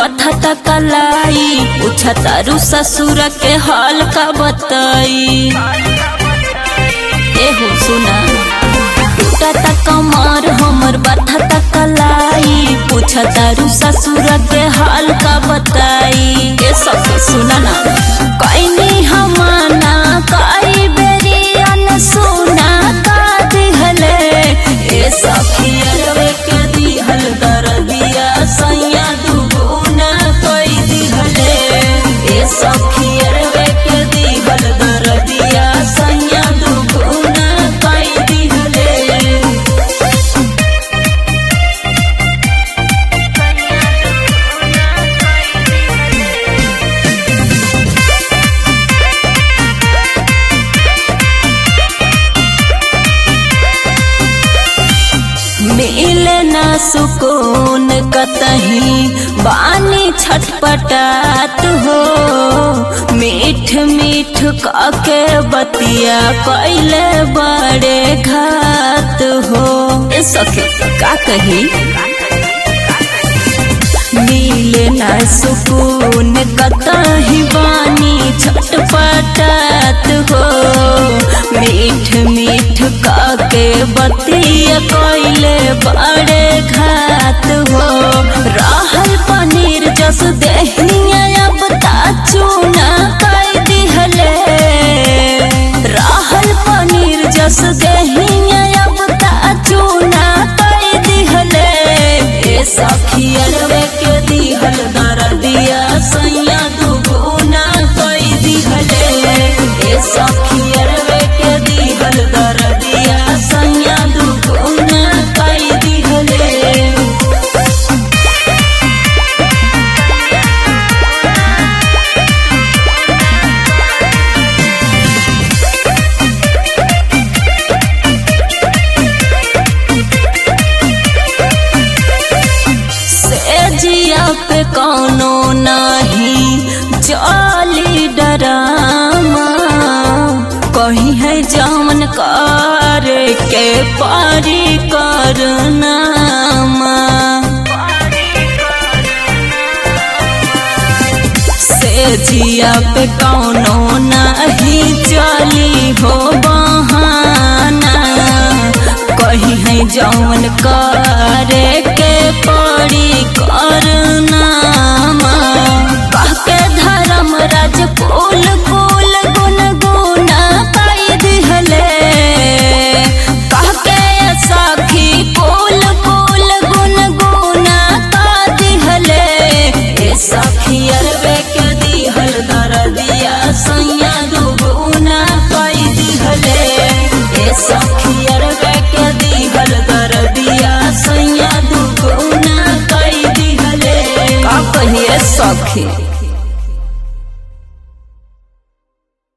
बठता कलाई पूछा तारू ससुर के हाल का बताई एहो सुना टूटा कमर हमर बठता कलाई पूछा तारू ससुर के हाल का बताई ए सब सुना ना कईनी हमाना कई बेरी अन सुना का दिहले ए सखिया के दिहल दरदिया सैया दुगुना कई दिहले ए सखिया के दिहल दरदिया सैया दुगुना कई दिहले मिले ना सुकून कतही बानी छटपटात हो मीठ मीठ काके बतिया कैले बड़े घात हो ए सखी का कही मिले ना सुकून कतही बानी छटपटात हो मीठ मीठ काके बतिया कोइले बड़े घात हो रहल पनीर जस देहिया अब ता चूना कई दिहले रहल पनीर जस देहिया अब ता चूना कई दिहले ए सखियरवे के दिहल दरदिया सैया दुगुना कई दिहले ए सखियरवे के दिहल दरदिया सैया दुगुना कई दिहले से जिया पे कौनो नहीं जाली डरामा कही है जामन कर के पारी करना से जिया पे कौनो नहीं चली हो बहाना कही है जौन करे के पड़ी करना के धर्म राज कुल कुल गुन गुना कई दिहले के सखी कुल कुल गुन गुना का दिहले ए सखी अरबे के दिहल दरदिया सैया दुगुना कई दिहले ए सखी अरबे के दिहल दरदिया सैया दुगुना कई दिहले का कहिए सखी